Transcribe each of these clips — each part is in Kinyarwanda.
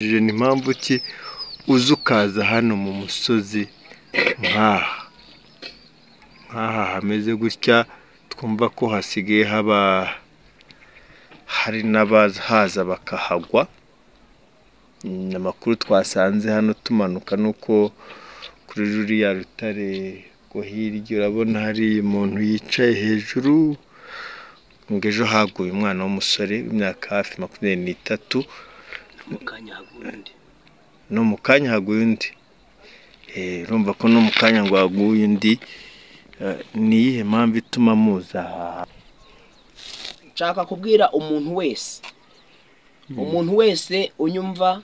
Ni mpamvu ki uza ukaza hano mu musozi nk'aha? Nk'aha hameze gutya twumva ko hasigaye haba hari n'abahaza bakahagwa, amakuru twasanze hano tumanuka ni uko kuri ruriya rutare rwo hirya urabona hari umuntu yicaye hejuru, ngo ejo haguye umwana w'umusore w'imyaka hafi makumyabiri n'itatu, no mu kanya haguye undi? Urumva ko no mu kanya ngo haguye undi, ni iyihe mpamvu ituma muza aha hantu? Nshaka kubwira umuntu wese, umuntu wese unyumva,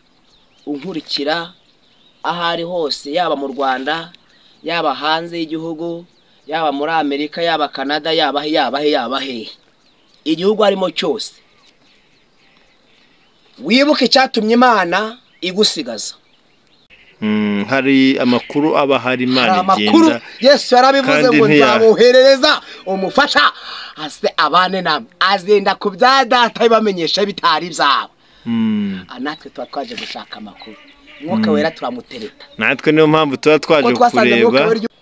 unkurikira aho ari hose yaba mu Rwanda, yaba hanze y'igihugu, yaba muri Amerika, yaba Canada, yaba he, yaba he, yaba hehe, igihugu arimo cyose, wibuke icyatumye Imana igusigaza. Hari amakuru aba ahari Imana hari amakuru igenda yesu yarabivuze kandi ngo ntiya- nzaboherereza umufasha ase abane namwe azenda ku bya data bibamenyesha bitari ibyabo Mm. Ah, natwe tuba twaje gushaka amakuru umwuka wera turamutereta natwe niyo mpamvu tuba kuko twaje twasanze kureba umwuka wera iyo-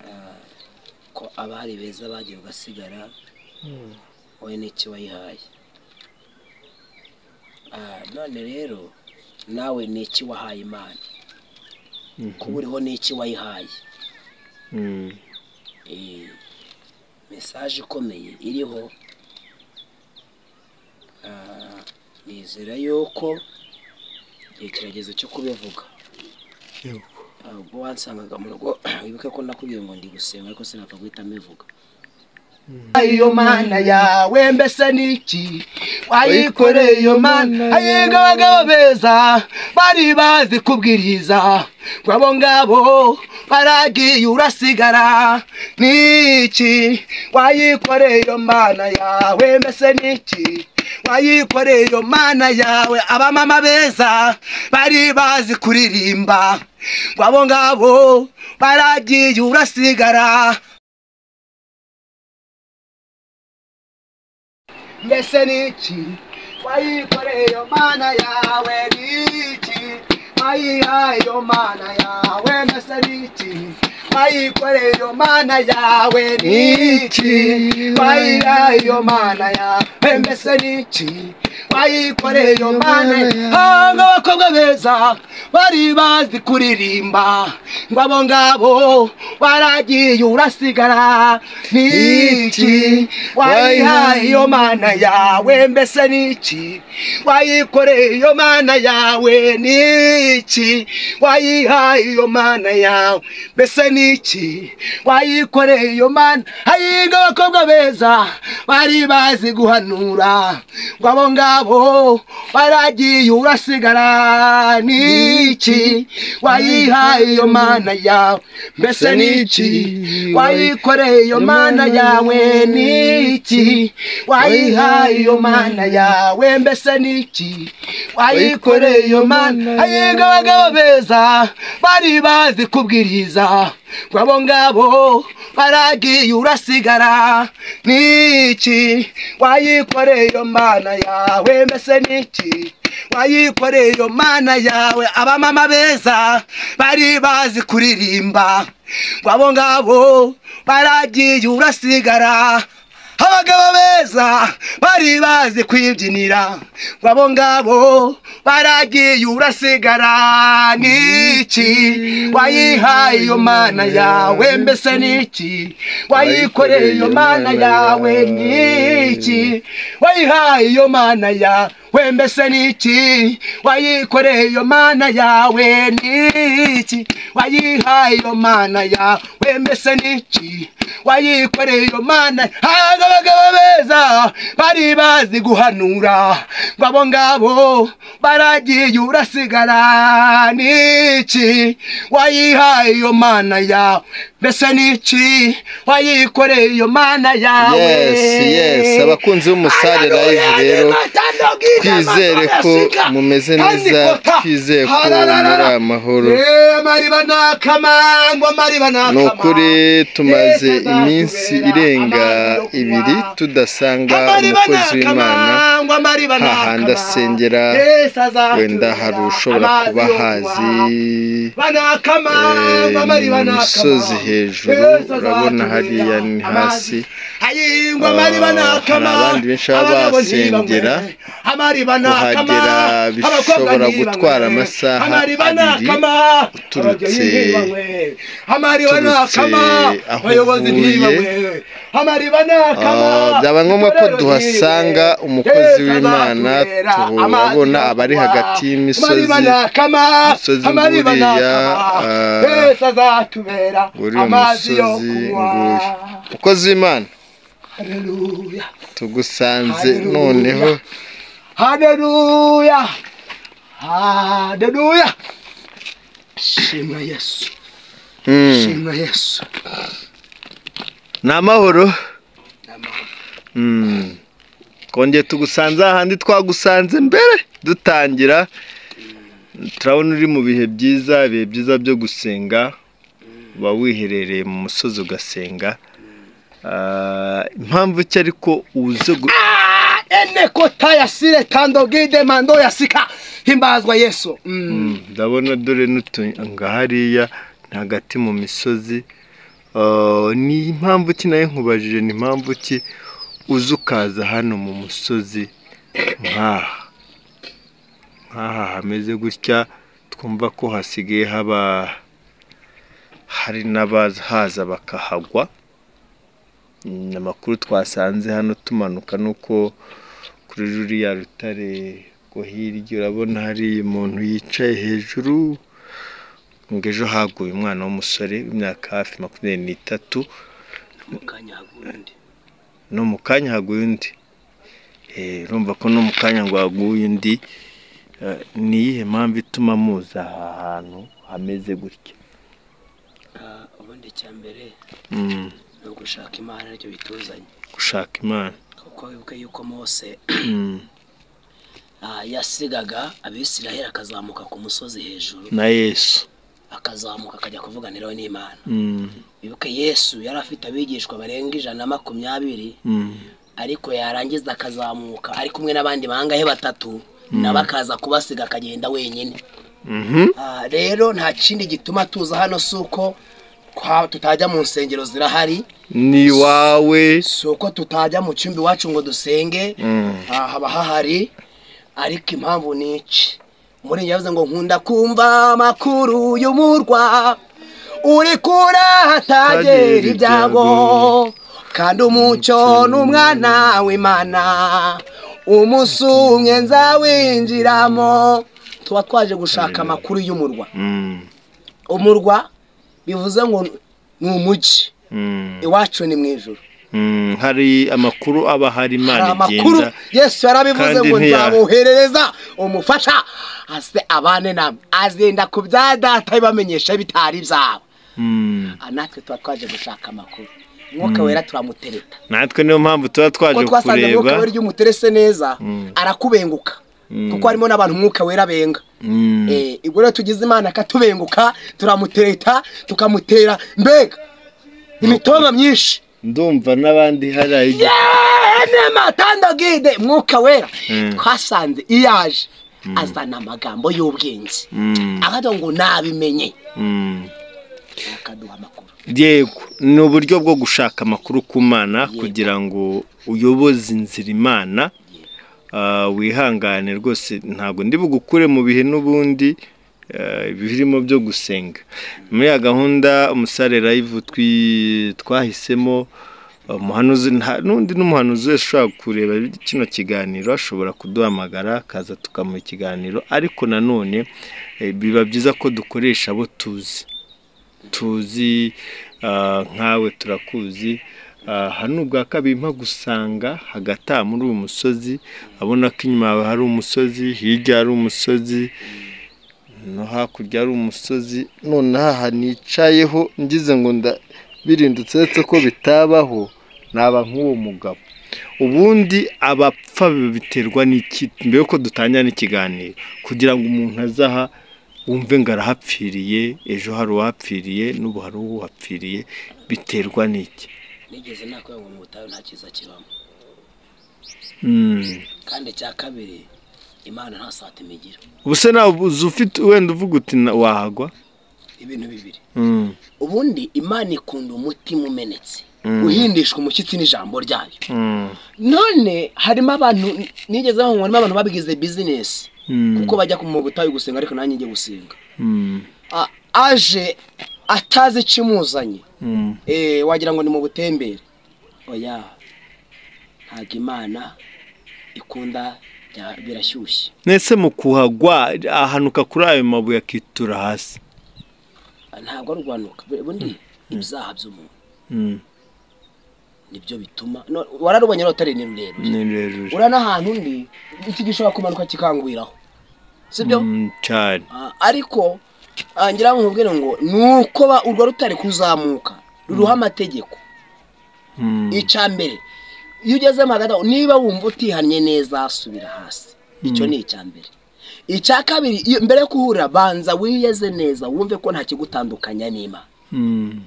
Ah, ko abari beza bagiye ugasigara wowe n'iki wayihaye Ah, none rero nawe n'iki wahaye imana kuba uriho n'iki wayihaye Mm. Eh, mesaje ikomeye iriho Ah, nizera yuko igihe kirageze cyo kubivuga Ah, ubwo wansangaga mu rugo wibuke ko nakubwiye ngo ndi gusenga ariko sinapfa guhita mbivuga iyo mana yawe mbese niki wayikoreye iyo mana ayiga abagabo beza bari bazi kubwiriza ngo abo ngabo baragiye urasigara niki wayikoreye iyo mana yawe mbese niki wayikoreye iyo mana yawe abamama beza bari bazi kuririmba ngo abo ngabo baragiye urasigara mbese niki wayikoreye iyo mana yawe niki wayihaye iyo mana yawe mbese niki wayikoreye iyo mana yawe niki wayihaye iyo mana yawe mbese niki wayikoreye iyo mana yawe ngo abakobwa beza bari bazi kuririmba ngo abo ngabo baragiye urasigara niki wayihaye iyo mana yawe mbese niki wayikoreye iyo mana yawe niki wayihaye iyo mana yawe mbese niki wayikoreye iyo mana hayinga abakobwa beza bari bazi guhanura ngo abo ngabo baragiye urasigara niki wayihaye iyo mana yawe mbese niki wayikoreye iyo mana yawe niki wayihaye iyo mana yawe mbese niki wayikoreye iyo mana ayiga abagabo beza bari bazi kubwiriza ngo abo ngabo baragiye urasigara niki wayikoreye iyo mana yawe mbese niki wayikoreye iyo mana yawe abamama beza bari bazi kuririmba ngo abo ngabo baragiye urasigara abagabo beza bari bazi kwibyinira ngo abo ngabo baragiye urasigara niki wayihaye iyo mana yawe mbese niki wayikoreye iyo mana yawe niki wayihaye iyo mana yawe mbese niki wayikoreye iyo mana yawe niki wayihaye iyo mana yawe mbese niki wayikoreye iyo mana haga abagabo beza bari bazi guhanura ngo abo ngabo baragiye urasigara niki wayihaye iyo mana yawe mbese niki wayikoreye iyo mana yawe Yes, yes, abakunzi b'Umusare Live rero, twizere ko mumeze neza, twizere ko muri amahoro. ni ukuri tumaze iminsi irenga ibiri tudasanga umukozi w'imana ngo amariba hahandi asengera wenda hari ushobora kuba hazi banakama eh, ngo amariba mu misozi hejuru urabona hariya ni hasi hayingwa amariba Ah, nakama hari abandi benshi baba abagabo basengera, ntibamwe. amariba nakama kuhagera abakobwa bishobora ntibamwe. gutwara amasaha amariba abiri nakama uturutse- ababyeyi ntibamwe. amariba uturutse nakama aho abayobozi uvuye. ntibamwe amariba nakama Ah, byaba ngombwa ko tuhasanga umukozi w'imana tuhabona abari hagati y'imisozi umusozi nguriya ah, azatubera uri umusozi nguyu umukozi w'imana haleluya tugusanze Haleluya. noneho haleluya haleluya shima yesu Mm, shima yesu ni amahoro Ni amahoro. Mm. twongeye tugusanze ahandi twagusanze mbere dutangira turabona uri mu bihe byiza ibihe byiza byo gusenga uba wiherereye mu musozi ugasenga Ah, impamvu icyo ariko uze gu- Ah, ene kota yasire tandogide mando yasika himbazwa yesu Mm. Mm, ndabona dore n'utunga hariya ni hagati mu misozi Ah, ni impamvu ki nayo nkubajije ni impamvu ki uza ukaza hano mu musozi nk'aha nk'aha hameze gutya twumva ko hasigaye haba hari n'abahaza bakahagwa Mm, amakuru twasanze hano tumanuka ni uko kuri ruriya rutare rwo hirya urabona hari umuntu yicaye hejuru ngo ejo haguye umwana w'umusore w'imyaka hafi makumyabiri n'itatu mu kanya haguye undi no mu kanya haguye undi Eh, urumva ko no mu kanya ngo haguye undi Eh, ni iyihe mpamvu ituma muza aha hantu hameze gutya Ah, ubundi icya mbere Mm, ni ugushaka imana aricyo bituzanye gushaka imana kuko wibuke yuko mose Mm, ah, yasigaga abisiraheli akazamuka ku musozi hejuru na yesu akazamuka akajya kuvuganiraho n'imana Mm, wibuke yesu yari afite abigishwa barenga ijana na makumyabiri mm, ariko yarangiza akazamuka ari kumwe n'abandi bangahe batatu nabo akaza kubasiga akagenda wenyine mhm, Ah, rero nta kindi gituma tuza hano si uko kwa- tutajya mu nsengero zirahari ni iwawe si uko tutajya mu cyumba iwacu ngo dusenge Mm, Ah, haba hahari ariko impamvu ni iki muri njye yavuze ngo nkunda kumva amakuru y'umurwa uri kure hatagera ibyago kandi umucyo n'umwana w'imana umunsi umwe nzawinjiramo tuba twaje gushaka amakuru y'umurwa mm, umurwa bivuze ngo ni umujyi mm, iwacu ni mu ijoro mm, hari amakuru aba hari imana hari amakuru igenda yesu yarabivuze kandi ngo ntiya- nzaboherereza umufasha aze abane nabo azenda ku bya data bibamenyesha bitari ibyabo Mm. Ah, natwe tuba twaje gushaka amakuru umwuka wera turamutereta natwe niyo mpamvu tuba kuko twaje twasanze umwuka kureba wera iyo umuterese neza Mm. arakubenguka Mm. kuko harimo n'abantu umwuka wera benga Mm. Eh, ubwo rero tugize imana akatubenguka turamutereta tukamutera mbega imitoma myinshi ndumva n'abandi hari ahiga nema tandagide mwuka wera Mm. twasanze iyaje azana amagambo y'ubwenge akavuga ngo nabimenye akaduha amakuru yego ni uburyo bwo gushaka amakuru ku mana kugira ngo uyoboze inzira imana Ah, wihangane rwose ntabwo ndi bugukure mu bihe n'ubundi eh, birimo byo gusenga muri ya gahunda umusare live twi- twahisemo eh, umuhanuzi nta- n'undi n'umuhanuzi wese ushobora kureba kino kiganiro ashobora kuduhamagara akaza tukamuha ikiganiro ariko nanone eh, biba byiza ko dukoresha abo tuzi tuzi ah, nkawe turakuzi Ah, hano ubwa kabiri mpa gusanga hagataha muri uyu musozi abona ko inyuma yawe hari umusozi hirya hari umusozi no hakurya hari umusozi nonaha aha nicayeho ngize ngo nda- birindutse uretse ko bitabaho naba nk'uwo mugabo ubundi abapfa biterwa n'iki mbere yuko dutangira n'ikiganiro kugira ngo umuntu azaha wumve ngo arahapfiriye ejo hari uwahapfiriye n'ubu hari uwuhapfiriye biterwa n'iki nigeze nakwira ngo mu butayu nta cyiza kibamo kandi icya kabiri imana nta satima igira ubu se ntabwo uzi ufite wenda uvuga uti na- wahagwa ibintu bibiri Mm, ubundi imana ikunda umutima umenetse Mm. uhindishwa umushyitsi n'ijambo ryayo mm, none harimo abantu nigeze aho harimo abantu babigize bizinesi Mm. kuko bajya mu butayu gusenga ariko nanjye njye gusenga mm, A- aje atazi icyo imuzanye mm, Eh, wagira ngo ni mu butembere oya ntabwo imana ikunda bya- birashyushye nese mu kuhagwa ahanuka kuri ayo mabuye akitura hasi ntabwo ari urwanuka Bu- bundi ibyaha by'umuntu Mm, nibyo bituma no- wararubonye rutare ni rurerure ni rerure ura n'ahantu undi iki gishobora kumanuka kikangwiraho sibyo Mm, cyane Ah, ariko ah, ngira ngo nkubwire ngo ni uko ba- urwo rutare kuzamuka ruriho amategeko Mm, icya mbere iyo ugezemo hagati aho niba wumva utihannye neza subira hasi icyo ni icya mbere icya kabiri iyo- mbere yo kuhurira banza wiyeze neza wumve ko nta kigutandukanya n'imana mm,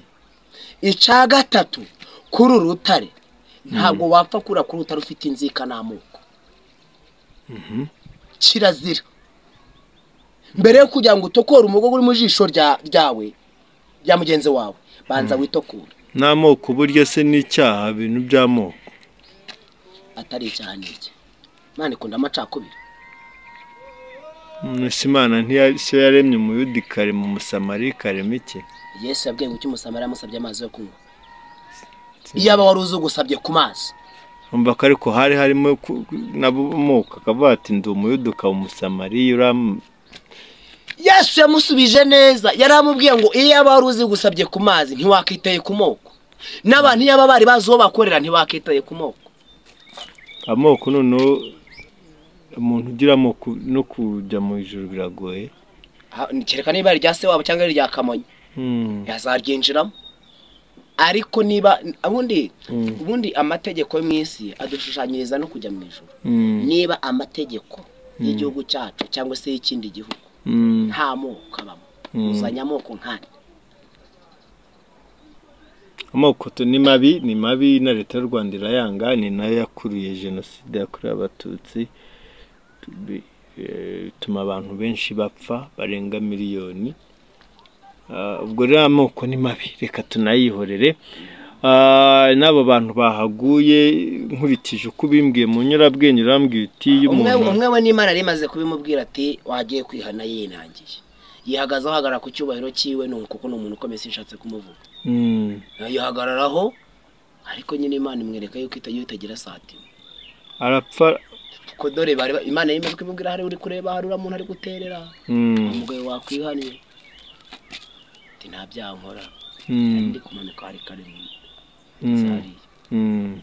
icya gatatu kuri uru rutare ntabwo wapfa kurira kuri rutare ufite inzika n'amoko kirazira mbere yo kugira ngo utokore umugogo uri mu jisho rya- ryawe rya mugenzi wawe banza witokure n'amoko burya se n'icyaha ibintu by'amoko atari icyaha ni iki imana ikunda amacakubiri Mm, ese imana ntiya- se yaremye umuyudi karema umusamari karema iki yesu yabwiye ngo icyo umusamari yamusabye amazi yo kunywa iyaba wari uzi ugusabye ku mazi umva ko ariko hari harimo ku- n'abomoka akavuga ati ndi umuyuda ukaba umusamari uram yesu yamusubije neza yari amubwiye ngo iyaba wari uzi gusabye ku mazi ntiwakitaye ku moko n'abantu iyaba bari bazi uwo bakorera ntiwakitaye ku moko amoko noneho umuntu ugira amoko no kujya mu ijoro biragoye Ha- kereka niba ari irya se wabo cyangwa ari irya kamonyi Mm, yazaryinjiramo ariko niba ubundi Mm. ubundi amategeko yo mu isi adushushanyiriza no kujya mu ijoro mm, niba amategeko y'igihugu cyacu cyangwa se y'ikindi gihugu mm, nta moko abamo Mm. uzanye amoko nk'ane amoko tu- ni mabi ni mabi na leta y'u rwanda irayanga ni nayo yakuruye jenoside yakorewe abatutsi tubi- eh, ituma abantu benshi bapfa barenga miliyoni Ah, ubwo rero amoko ni mabi reka tunayihorere Ah, n'abo bantu bahaguye nkurikije uko ubimbwiye mu nyurabwenge urambwiye uti iyo umwe umuntu umwe we n'imana yari imaze kubimubwira ati wagiye kwihana yinangiye yihagaze ahagarara ku cyubahiro cyiwe ni kuko ni umuntu ukomeye sinshatse kumuvuga Mm, yihagararaho ariko nyine imana imwereka yuko itajya itagira satima arapfa kuko dore bari ba- imana yari imaze kubimubwira hari uri kureba hari uriya muntu ari guterera Mm, umugabo wakwihanira ati nta byaha nkora mm, ndi kumanuka hari kare mu- Mm. zariya mm.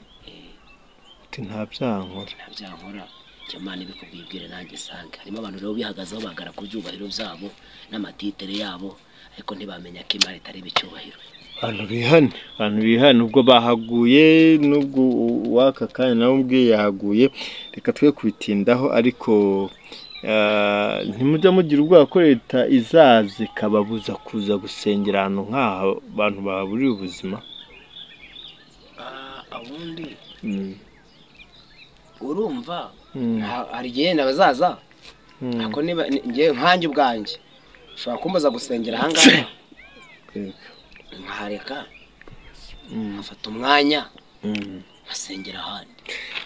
Ati, nta byaha nkora nta byaha nkora icyo imana ibikubwiye ibwire nanjye isange harimo abantu rero bihagazeho bagara ku byubahiro byabo n'amatitere yabo ariko ntibamenya ko imana itareba icyubahiro abantu bihane abantu bihane ubwo bahaguye n'ubwo w'aka kanya nawe ubwe yahaguye reka twe kubitindaho ariko ah, ntimujya mugira ubwoba ko leta izaza ikababuza kuza gusengera ahantu nk'aha abantu bahaburira ubuzima ubundi Mm. urumva Mm. ha- hari igihe yenda bazaza ariko niba ni- njye nkanjye ubwanjye ushobora kumbaza gusengera ahangaha Reka. nkareka nkafata umwanya Mm. nkasengera ahandi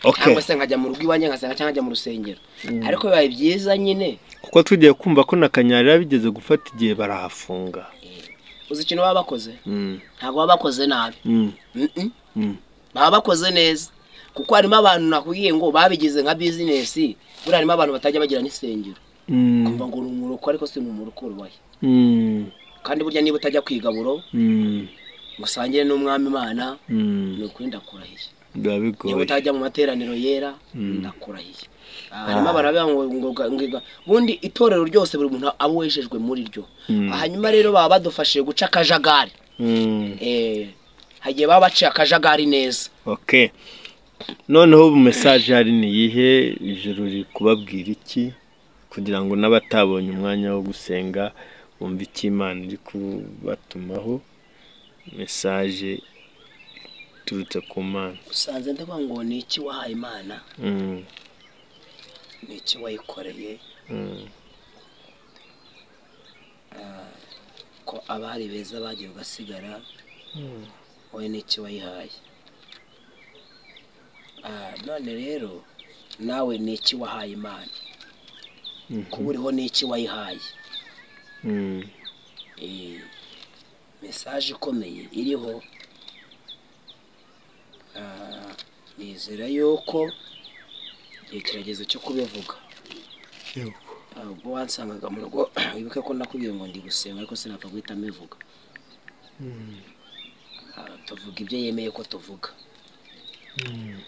Okay. cyangwa se nkajya mu rugo iwanjye nkasenga cyangwa nkajya mu rusengero ariko bibaye byiza nyine kuko tugiye kumva ko na kanyarira bigeze gufata igihe barahafunga uzi ikintu baba bakoze Mm. ntabwo baba bakoze nabi Mm. Mm-mm. Mm. baba bakoze neza kuko harimo abantu nakubwiye ngo babigize nka bizinesi buriya harimo abantu batajya bagira n'isengero Mm. kumva ngo ni umuroko ariko si ni umuroko urubaye Mm. kandi burya niba utajya ku igaburo Mm. ngo usangire n'umwami imana Mm. ni ukuri ndakurahiye biba bigoye niba utajya mu materaniro yera ndakurahiye Ah, harimo abantu bavuga ngo ngo- ngo- ngo- ngo- bundi itorero ryose buri muntu aba wejejwe muri ryo Mm. hanyuma rero baba badufashije guca akajagari Mm. Eh, hagiye baba baciye akajagari neza ok noneho ubu mesaje hari ni iyihe ijoro riri kubabwira iki kugira ngo n'abatabonye umwanya wo gusenga bumve icyo imana iri kubatumaho mesaje biturutse ku mana usanze ndavuga ngo ni iki wahaye imana Mm, ni iki wayikoreye mm, ko abari beza bagiye ugasigara mm. wowe ni iki wayihaye Ah, none rero nawe ni iki wahaye imana kuba uriho ni iki wayihaye Mm, Eh, mesaje ikomeye iriho Ah, nizera yuko igihe kirageze cyo kubivuga Ah, ubwo wansangaga mu rugo wibuke ko nakubwiye ngo ndi gusenga ariko sinapfa guhita mbivuga mm, Ah, tuvuga ibyo yemeye ko tuvuga mm,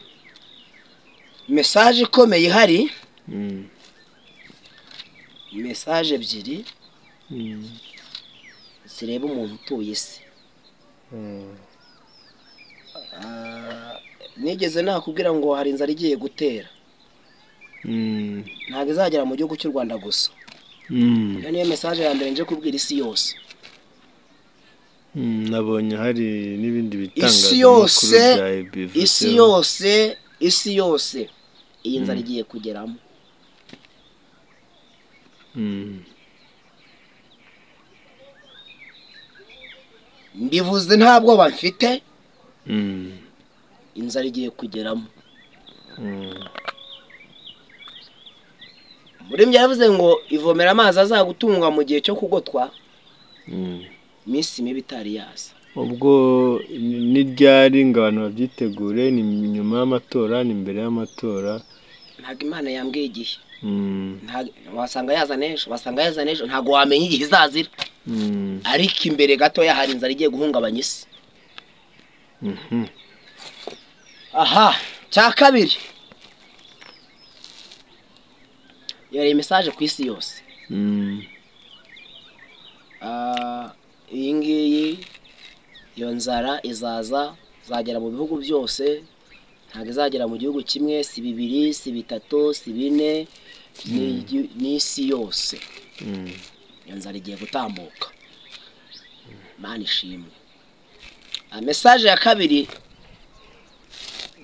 mesaje ikomeye ihari mm, mesaje ebyiri mm. zireba umuntu utuye isi Mm, Ah, nigeze nakubwira ngo hari inzara igiye gutera mm, ntabwo izagera mu gihugu cy'u rwanda gusa mm, iyo niyo mesaje ya mbere nje kubwira isi yose mm. nabonye hari n'ibindi isi bitangazamakuru yose bya bivuzeho. isi yose isi yose iyi nzara igiye kugeramo Mm, mbivuze nta bwoba mfite mm, inzara igiye kugeramo mm, murembye yavuze ngo ivomera amazi azagutunga mu gihe cyo kugotwa mm. iminsi mibi itari yaza ubwo ni- ni ryari ngo abantu babyitegure ni nyuma y'amatora ni mbere y'amatora ntabwo imana yambwiye igihe Mm, Ntabwo- wasanga yaza n'ejo wasanga yaza n'ejo ntabwo wamenya igihe izazira mm, ariko imbere gatoya hari inzara igiye guhungabanya isi mhm, aha cya kabiri yari mesaje ku isi yose mm, Ah, iyi ngiyi iyo nzara izaza izagera mu bihugu byose ntabwo izagera mu gihugu kimwe si bibiri si bitatu si bine ni igi- n'isi yose mm, iyo nzara igiye gutambuka mani ishimwe Ah, mesaje ya kabiri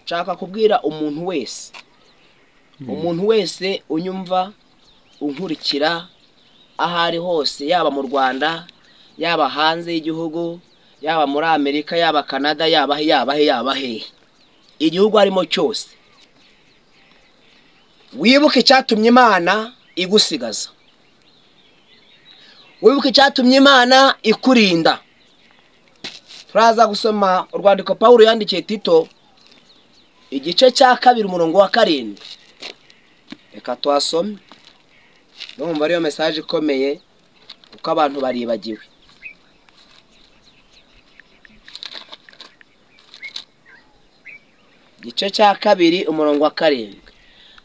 nshaka kubwira umuntu wese umuntu wese unyumva unkurikira aho ari hose yaba mu rwanda yaba hanze y'igihugu yaba muri amerika yaba canada yaba he yaba he yaba he igihugu arimo cyose wibuke icyatumye imana igusigaza wibuke icyatumye imana ikurinda turaza gusoma urwandiko paul yandikiye tito igice cya kabiri umurongo wa karindwi reka tuhasome numva ariyo mesaje ikomeye kuko abantu baribagiwe igice cya kabiri umurongo wa karindwi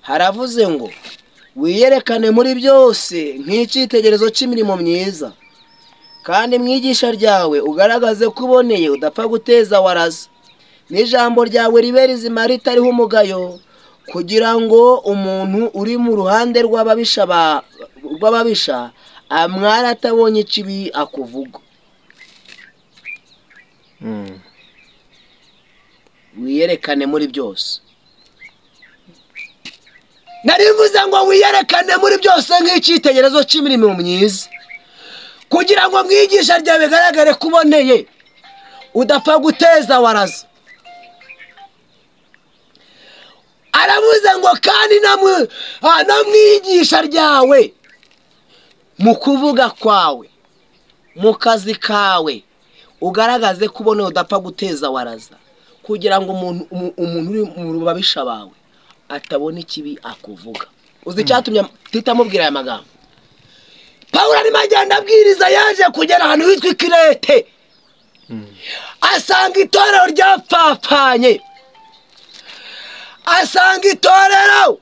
haravuze ngo wiyerekane muri byose nk'icyitegerezo cy'imirimo myiza kandi mu igisha ryawe ugaragaze ko uboneye udapfa guteza waraza n'ijambo ryawe ribe rizima ritariho umugayo kugira ngo umuntu uri mu ruhande rw'ababisha ba- rw'ababisha amwara atabonye ikibi akuvuga mm, wiyerekane muri byose narivuze ngo wiyerekane muri byose nk'icyitegerezo cy'imirimo myiza kugira ngo mwigisha ryawe bigaragare ko uboneye udapfa guteza waraza aravuze ngo kandi no mu- ah, no mu iyigisha ryawe mu kuvuga kwawe mu kazi kawe ugaragaze ko uboneye udapfa guteza waraza kugira ngo umuntu umu- umuntu uri mu rubabisha bawe atabona ikibi akuvuga uzi icyatumye tita amubwira aya magambo pawulo arimo agenda abwiriza yaje kugera ahantu hitwa ikirete asanga itorero ryapfapfanye asanga itorero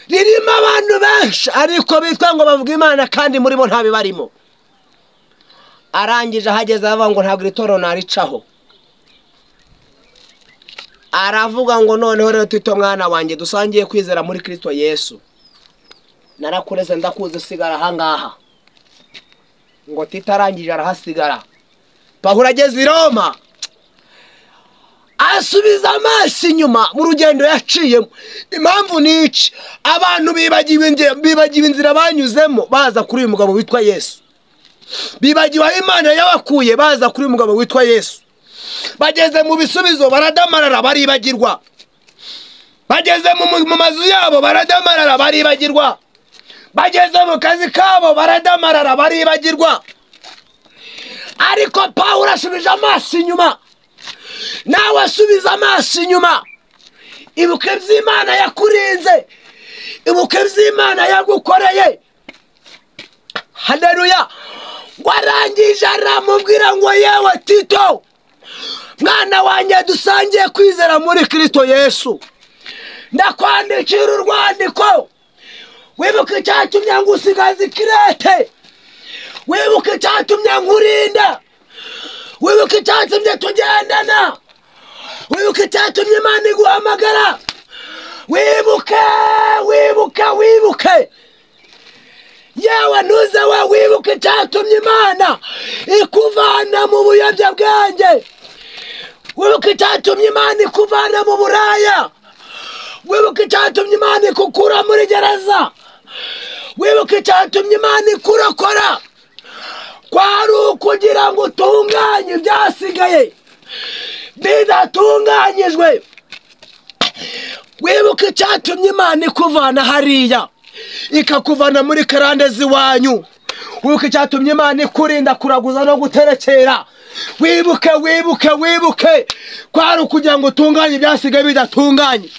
ririmo abantu benshi ariko bitwa ngo bavuga imana kandi muri bo ntabibarimo arangije ahageze aravuga ngo ntabwo iri torero naricaho aravuga ngo noneho rero twite mwana wanjye dusangiye kwizera muri kirisito yesu narakureze ndakuzi usigara ahangaha ngo titarangije arahasigara pahura ageze i roma asubiza amaso inyuma mu rugendo yaciyemo impamvu ni iki abantu bibagiwe inge- bibagiwe inzira banyuzemo baza kuri uyu mugabo witwa yesu bibagiwe aho imana yabakuye baza kuri uyu mugabo witwa yesu bageze mu bisubizo baradamarara baribagirwa bageze mu mu- mu mazu yabo baradamarara baribagirwa bageze mu kazi kabo baradamarara baribagirwa ariko pawulo asubije amaso inyuma nawe asubiza amaso inyuma ibuke by'imana yakurinze ibuke by'imana yagukoreye haneruya warangije aramubwira ngo yewe tito mwana wanjye dusangiye kwizera muri kirisito yesu ndakwandikira urwandiko wibuka icyatumye ngo usigaze ikirete wibuka icyatumye ngo urinde wibuka icyatumye tugendana wibuka icyatumye imana iguhamagara wibuke wibuke wibuke yewe ntuze we wibuke icyatumye imana ikuvana mu buyobyabwenge wibuka icyatumye imana ikuvana mu buraya wibuka icyatumye imana ikukura muri gereza wibuka icyatumye imana ikurokora kwari ukugira ngo utunganye ibyasigaye bidatunganyijwe wibuka icyatumye imana ikuvana hariya ikakuvana muri karande z'iwanyu wibuka icyatumye imana ikurinda kuraguza no guterekera wibuke wibuke wibuke kwari ukugira ngo utunganye ibyasigaye bidatunganye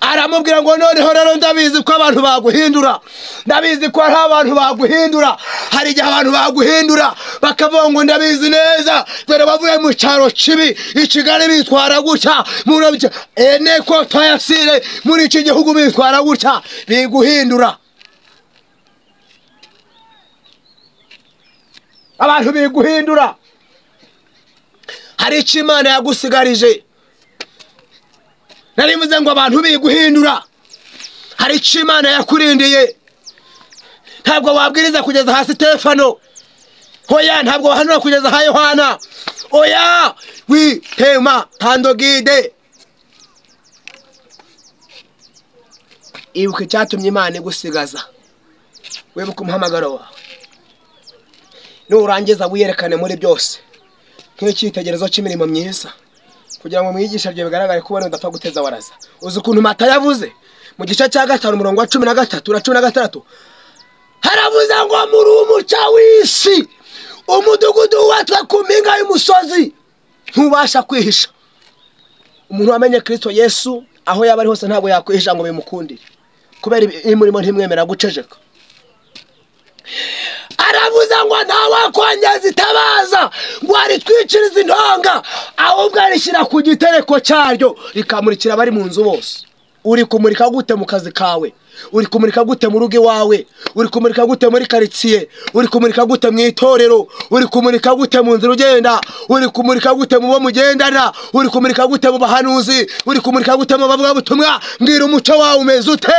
aramubwira ngo noneho rero ndabizi ko abantu baguhindura ndabizi ko hari abantu baguhindura hari igihe abantu baguhindura bakavuga ngo ndabizi neza dore bavuye mu cyaro kibi i kigali bitwara gutya muri ibyo ene ko tayasire muri iki gihugu bitwara gutya biguhindura abantu biguhindura hari icyo imana yagusigarije nari mvuze ngo abantu biguhindura hari icyo imana yakurindiye ntabwo wabwiriza kugeza hasi stefano hoya ntabwo wahanura kugeza ha yohana oya witema tandogide ibuka icyatumye imana igusigaza wibuke umuhamagaro wawe nurangiza wiyerekane muri byose nk'icyitegerezo cy'imirimo myiza kugira ngo mwigisha byo bigaragare ko ubona udapfa guteza waraza uzi ukuntu mata yavuze mu gice cya gatanu umurongo wa cumi na gatatu na cumi na gatandatu haravuze ngo muri umuca w'isi umudugudu wubatswe ku mpinga y'umusozi ntubasha kwihisha umuntu wamenye kirisito yesu aho yaba ari hose ntabwo yakwihisha ngo bimukundire kubera imurimo ntimwemera guceceka aravuze ngo ntawakongeza itabaza ngo aritwicirize intonga ahubwo arishyira ku gitereko cyaryo rikamurikira abari mu nzu bose uri kumurika gute mu kazi kawe uri kumurika gute mu rugo iwawe uri kumurika gute muri karitsiye uri kumurika gute mu itorero uri kumurika gute mu nzira ugenda uri kumurika gute mu bo mugendana uri kumurika gute mu bahanuzi uri kumurika gute mu bavugabutumwa mbwira umuco wawe umeze ute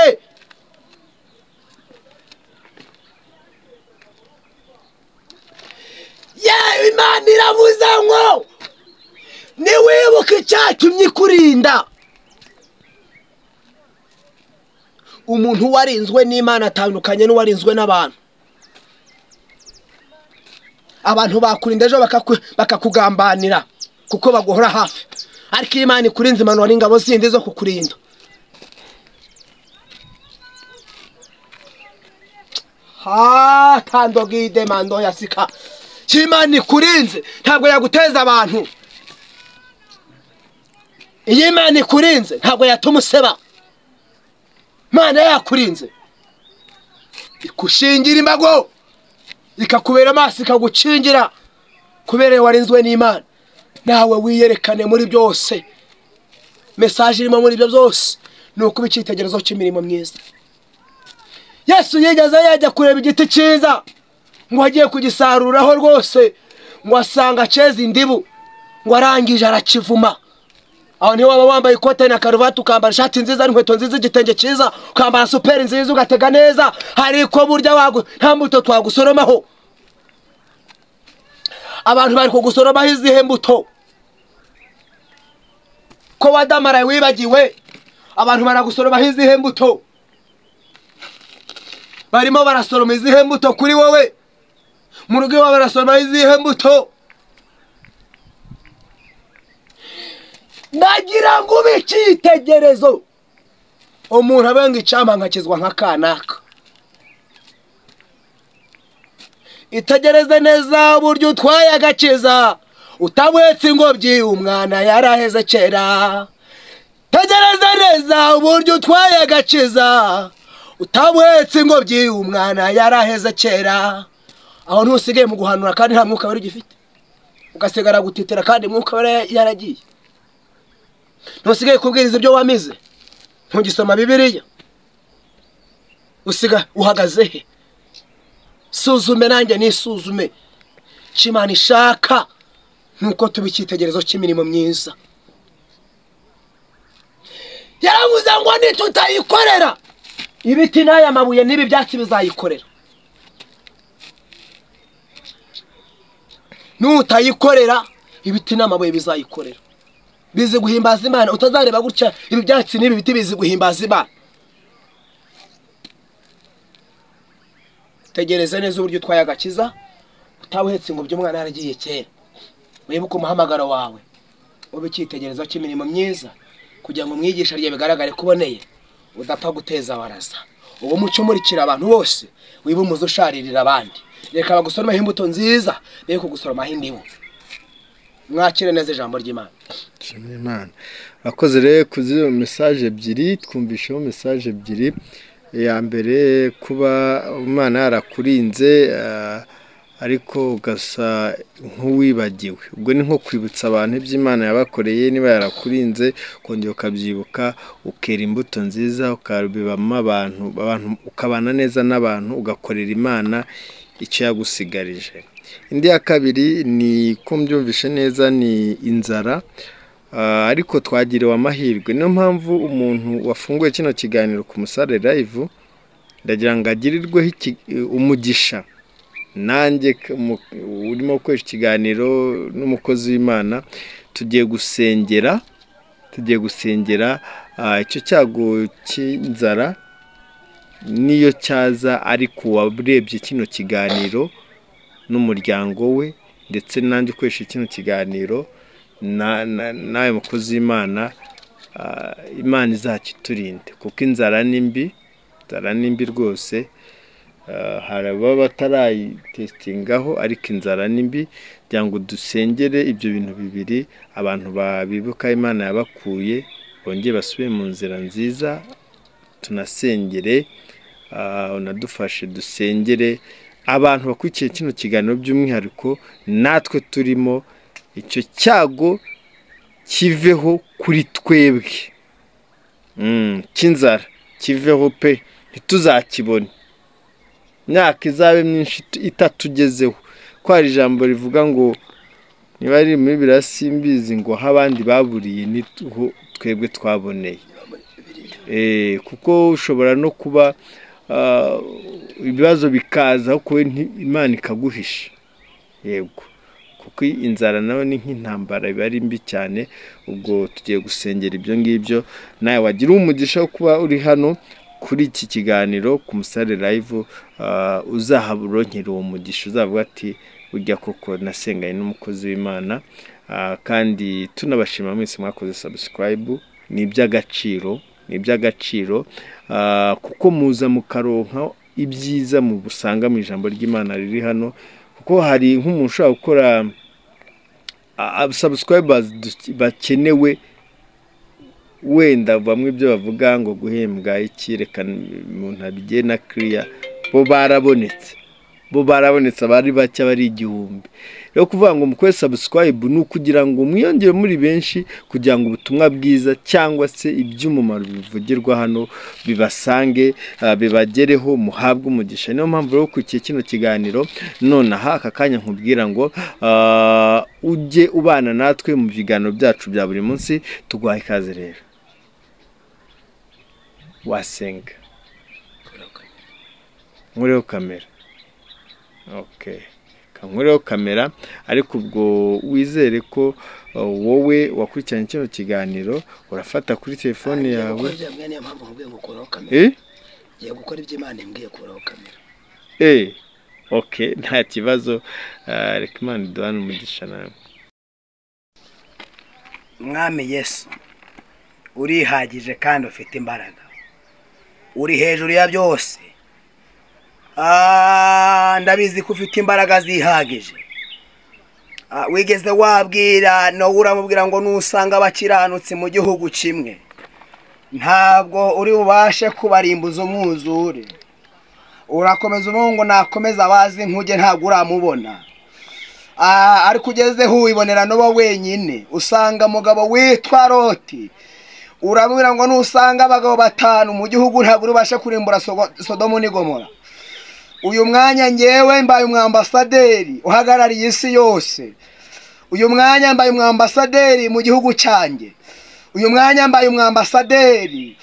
yewe imana iravuze ngo ntiwibuke icyatumye ikurinda umuntu warinzwe n'imana atandukanye n'uwarinzwe n'abantu abantu bakurinda ejo bakaku- bakakugambanira kuko baguhora hafi ariko iyo imana ikurinze imanura ingabo zindi zo kukurinda hatandogide mando ya sika imana ikurinze ntabwo yaguteza abantu iyo imana ikurinze ntabwo yatuma useba imana yakurinze ikushingira imbago ikakubera amaso ikagukingira kubera warinzwe n'imana nawe wiyerekane muri byose mesaje irimo muri ibyo byose ni ukuba icyitegerezo cy'imirimo myiza yesu yigeze yajya kureba igiti cyiza ngo agiye kugisaruraho rwose ngo asanga cyeze indibu ngo arangije arakivuma aho niho waba wambaye ikote na karuvati ukambara ishati nziza n'inkweto nziza igitenge cyiza ukambara superi nziza ugatega neza hari ko burya wagu nta mbuto twagusoromaho abantu bari kugusoromaho izihe mbuto ko wadamaraye wibagiwe abantu baragusoromaho izihe mbuto barimo barasoroma izihe mbuto kuri wowe mu rugo iwawe barasoroma izihe mbuto nagira ngo ube icyitegerezo umuntu abe ngo icyampa nkakizwa nka kanaka itegereze neza uburyo utwaye agakiza utabwetse ingobyi umwana yaraheze kera tegereza neza uburyo utwaye agakiza utabwetse ingobyi umwana yaraheze kera aho ntusigaye mu guhanura kandi nta mwuka wari ugifite ugasigara gutitira kandi mwuka wari yaragiye ntusigaye kubwiriza ibyo wamize ntugisoma bibiriya usiga uhagaze he suzume nanjye nisuzume icyo imana ishaka nuko tuba icyitegerezo cy'imirimo myiza yaravuze ngo nitutayikorera ibiti n'aya mabuye n'ibi byatsi bizayikorera nutayikorera ibiti n'amabuye bizayikorera bizi guhimbaza imana utazareba gutya ibi byatsi n'ibi biti bizi guhimbaza imana tegereza neza uburyo utwaye agakiza utabuhetse ngo by'umwana yaragiye kera wibuke umuhamagaro wawe ube icyitegerezo cy'imirimo myiza kugira ngo umwigisha rye bigaragare ko uboneye udapfa guteza waraza uwo muco umurikira abantu bose wiba umuze usharirira abandi reka bagusoromaho imbuto nziza be kugusoromaho indibu mwakire neza ijambo ry'imana Nshimira Imana akoze rero kuri izo mesaje ebyiri twumvisheho mesaje ebyiri iya mbere kuba umwana yarakurinze ah, ariko ugasa nk'uwibagiwe ubwo ni nko kwibutsa abantu iby'imana yabakoreye niba yarakurinze ukongera ukabyibuka ukera imbuto nziza ukabibamo abantu abantu ukabana neza n'abantu ugakorera imana icyo yagusigarije indi ya kabiri ni ko mbyumvishe neza ni inzara Ah, ariko twagiriwe amahirwe niyo mpamvu umuntu wafunguye kino kiganiro ku musare live ndagira ngo agirirweho iki- umugisha nanjye k- mu- urimo gukoresha ikiganiro n'umukozi w'imana tugiye gusengera tugiye gusengera ah, icyo cyago cy'inzara niyo cyaza ariko uwarebye kino kiganiro n'umuryango we ndetse nanjye ukoresha kino kiganiro na- na- nawe mukozi w'imana ah, imana izakiturinde kuko inzara ni mbi inzara ni mbi rwose Ah, hari ababa batarayitesitingaho ariko inzara ni mbi kugira ngo dusengere ibyo bintu bibiri abantu babibuka imana yabakuye bongere basubire mu nzira nziza tunasengere ah, unadufashe dusengere abantu bakurikiye kino kiganiro by'umwihariko natwe turimo icyo cyago kiveho kuri twebwe Mm, cy'inzara kiveho pe ntituzakibone imyaka izabe myinshi it- itatugezeho ko hari ijambo rivuga ngo niba riri muri biriya simbizi ngo aho abandi baburiye niho twebwe twaboneye Eh, kuko ushobora no kuba ah, ibibazo bikaza ariko wowe nti- imana ikaguhisha yego kuko inzara nawe ni nk'intambara biba ari mbi cyane ubwo tugiye gusengera ibyo ngibyo nawe wagira umugisha wo kuba uri hano kuri iki kiganiro ku musare live ah, uzaharonkera uwo mugisha uzavuga ati burya koko nasenganye n'umukozi w'imana Ah, kandi tunabashima mwese mwakoze subscribe ni iby'agaciro ni iby'agaciro Ah, kuko muza mukaronka ibyiza mu busanga mu ijambo ry'imana riri hano kuko hari nk'umuntu ushobora gukora subscribers bakenewe wenda bamwe ibyo bavuga ngo guhembwa iki reka umuntu abigiye na kiriya bo barabonetse bo barabonetse abari bake abari igihumbi rero kuvuga ngo mukore sabusikwayibu ni ukugira ngo mwiyongere muri benshi kugira ngo ubutumwa bwiza cyangwa se iby'umumaro bivugirwa hano bibasange ah, bibagereho muhabwe umugisha niyo mpamvu rero ukurikiye kino kiganiro nonaha aka kanya nkubwira ngo ah, ujye ubana natwe mu biganiro byacu bya buri munsi tuguhaye ikaze rero wasenga Kurakara. nkuriho kamera okay. ankureho kamera ariko ubwo wizere ko uh, wowe wakurikiranye kino kiganiro urafata kuri telefone yawe ngiye gukora ibyo niyo mpamvu nkubwiye ngo kuraho kamera eh ngiye gukora ibyo imana imbwiye kuraho kamera eh ok nta kibazo Ah, reka imana iduhane umugisha nawe mwami yesu urihagije kandi ufite imbaraga uri hejuru ya byose Ah, ndabizi ko ufite imbaraga zihagije Ah, wigeze wabwira nawe uramubwira ngo nusanga abakiranutsi mu gihugu kimwe ntabwo uri bubashe kubarimbuza umwuzure urakomeza uvuga ngo nakomeza abazi nkuge ntabwo uramubona Ah, ariko ugezeho wibonera n'uwo wenyine usanga umugabo witwa roti uramubwira ngo nusanga abagabo batanu mu gihugu ntabwo uribashe kurimbura Sogo- sodomu n'i gomora uyu mwanya ngewe mbaye umwambasaderi uhagarariye isi yose uyu mwanya mbaye umwambasaderi mu gihugu cyanjye uyu mwanya mbaye umwambasaderi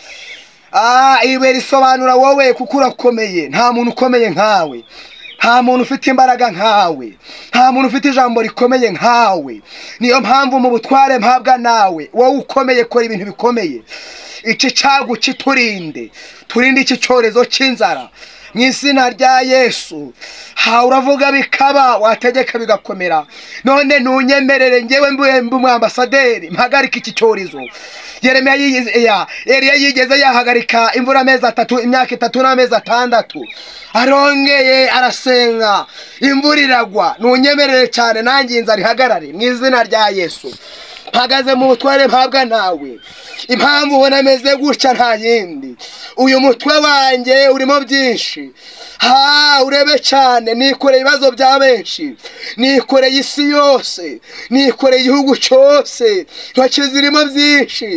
Ah, ibe risobanura wowe kuko urakomeye nta muntu ukomeye nkawe nta muntu ufite imbaraga nkawe nta muntu ufite ijambo rikomeye nkawe niyo mpamvu mu butware mpabwa nawe wowe ukomeye kora ibintu bikomeye iki cyago kiturinde turinde iki cyorezo cy'inzara mu izina rya yesu ha uravuga bikaba wategeka bigakomera none ntunyemerere ngewe mbuye mbe umwambasaderi mpagarike iki cyorezo yeremiya yiyiz- ya- Eliya yigeze yahagarika imvura amezi atatu imyaka itatu n'amezi atandatu arongeye arasenga imvura iragwa ntunyemerere cyane nanjye inzara ihagarare mu izina rya yesu mpagaze mu butware mpabwa nawe impamvu ubona ameze gutya nta yindi uyu mutwe wanjye urimo byinshi ha urebe cyane nikoreye ibibazo bya benshi nikoreye isi yose nikoreye igihugu cyose intoki zirimo byinshi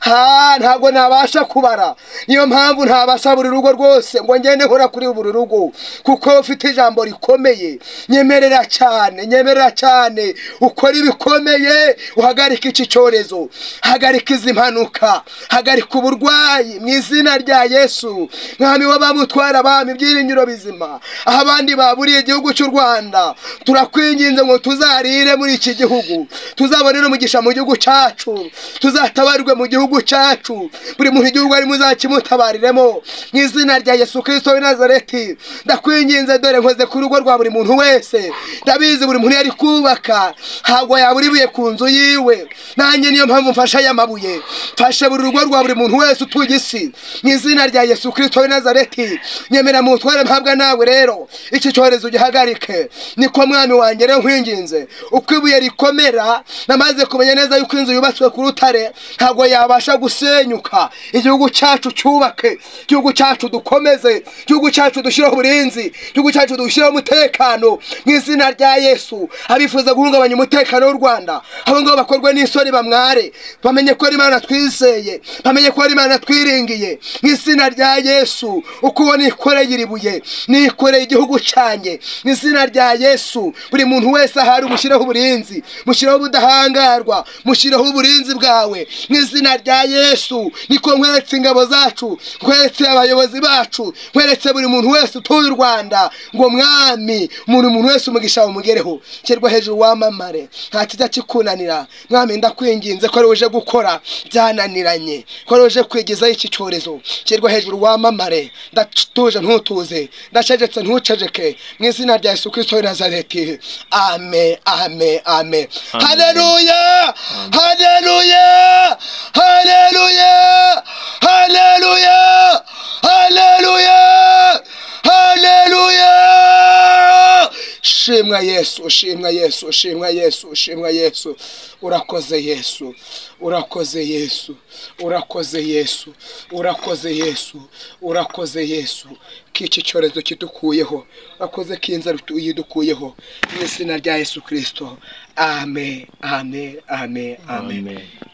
ha ntabwo nabasha kubara niyo mpamvu ntabasha buri rugo rwose ngo ngende nkora kuri buri rugo kuko ufite ijambo rikomeye nyemerera cyane nyemerera cyane ukora ibikomeye uhagarika iki cyorezo hagarika izi mpanuka hagarika uburwayi mu izina rya yesu mwami w'abamutwara abami ibyiringiro bizima aho abandi baburiye igihugu cy'u rwanda turakwinginze ngo tuzarire muri iki gihugu tuzabone n'umugisha mu gihugu cyacu tuzatabarwe mu gihugu cyacu buri muntu igihugu arimo uzakimutabariremo mu izina rya yesu kirisito w'i nazareti ndakwinginze dore nkoze ku rugo rwa buri muntu wese ndabizi buri muntu yari kubaka ntabwo yabura ibuye ku nzu yiwe nanjye niyo mpamvu mfashe aya mabuye mfashe buri rugo rwa buri muntu wese utuye isi mu izina rya yesu kirisito w'i nazareti nyemera mu butware mpabwa nawe rero iki cyorezo ugihagarike niko mwami wanjye rero nkwinginze uko ibuye rikomera namaze kumenya neza yuko inzu yubatswe ku rutare ntabwo yabasha gusenyuka igihugu cyacu cyubake igihugu cyacu dukomeze igihugu cyacu dushyireho uburinzi igihugu cyacu dushyireho umutekano mu izina rya yesu abifuza guhungabanya umutekano w'u rwanda abo ngabo bakorwe n'isoni bamware bamenye ko ari imana twizeye bamenye ko ari imana twiringiye mu izina rya yesu uko ubona nikoreye iri buye nikoreye igihugu cyanjye mu izina rya yesu buri muntu wese ahari umushyireho uburinzi mushireho ubudahangarwa mushireho uburinzi bwawe mu izina rya yesu niko nkweretse ingabo zacu nkweretse abayobozi bacu nkweretse buri muntu wese utuye u rwanda ngo mwami umuntu umuntu wese umugisha umugereho shyirwa hejuru wamamare nta kijya kikunanira mwami ndakwinginze ko ari uje gukora byananiranye ko ari uje kwigizaho iki cyorezo shyirwa hejuru wamamare ndatuje ntutuze ndacecetse ntuceceke mu izina rya yesu kirisito w'i nazareti ame ame ame Amen. haleluya haleluya haleluya haleluya haleluya haleluya shimwa yesu shimwa yesu shimwa yesu shimwa yesu urakoze yesu urakoze yesu urakoze yesu urakoze yesu urakoze yesu ko iki cyorezo kidukuyeho urakoze ko inzara utu- yidukuyeho mu izina rya yesu kirisito amen amen amen amen amen